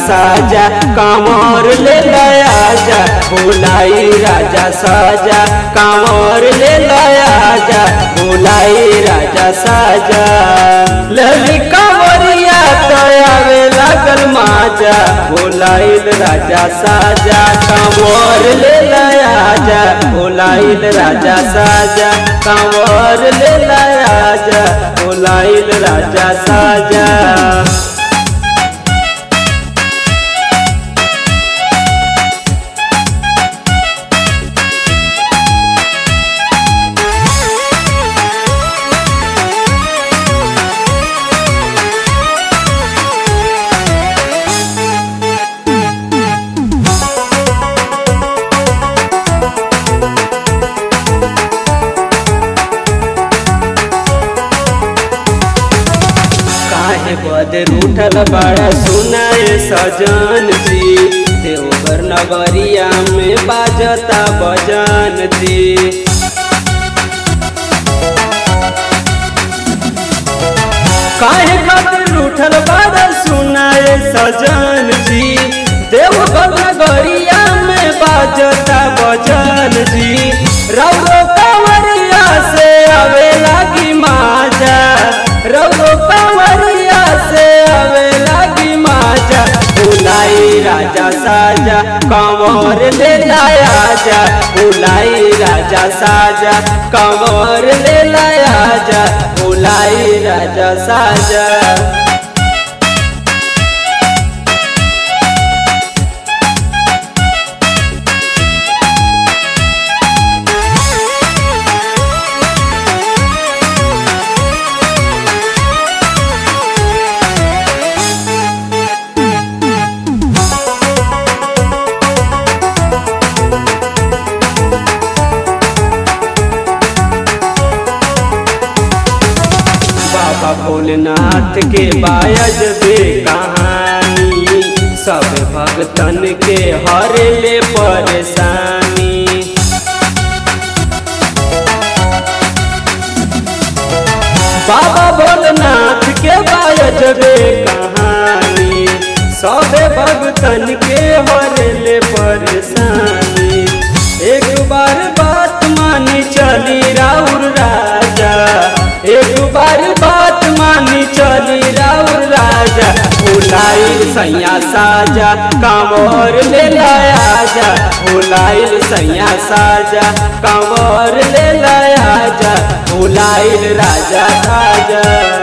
साजा कांवर ले लया जा भोलाई राजा साजा कांवर ले लया जा भोलाई राजा साजा लली कांवरिया तो आवे लागल माजा भोलाइल राजा साजा कांवर ले लया जा भोलाइल राजा साजा कांवर ले लया जा भोलाइल राजा साजा काहे बदे रूठल बड़ा सुनाए सजन जी देवघर नगरिया में बाजता बजन जी काहे खातिर रूठल बड़ा सुनाए सजन जी देवघर नगरिया में बाजता बजन जी रउरो कंवरिया से आवे लागी माजा रउरो कंवरिया से आवे लागी माजा भुलाई राजा साजा कंवर ले लाया जा भुलाई राजा साजा कंवर ले लाया जा भुलाई राजा साजा बाबा भोलेनाथ के बायज बे कहानी सब भक्तन के हरे ले परेशानी बाबा भोलेनाथ के बायज बे कहानी सब भक्तन के हरे ले परेशानी एक बार बात मानी चली राउर राजा एक बार बात मानी चली राउर राजा भुलाइल सैया साजा कांवर ले लाया जा भुलाइल सैया साजा कांवर ले लाया जा भुलाइल राजा साजा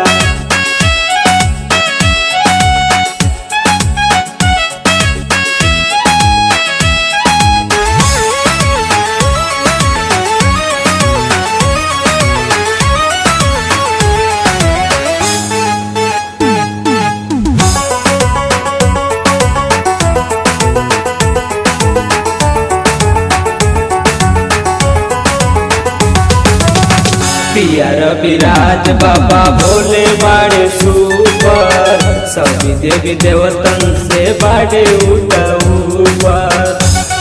पिया रविराज बाबा भोले बाड़े सुपर सभी देवी देवतन से बाड़े उठ ऊपर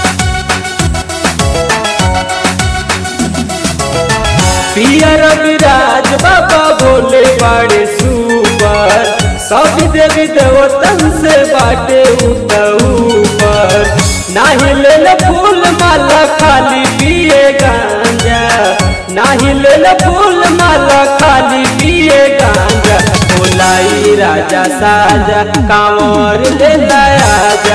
पिया रविराज बाबा भोले बाड़े सुपर सभी देवी देवतन से बाटे उठ ऊपर नाही ले फूल माला खाली पिए गांजा नाही ले फूल माला खाली पिए गांजा भोलाई राजा साजा कांवर ले लाया जा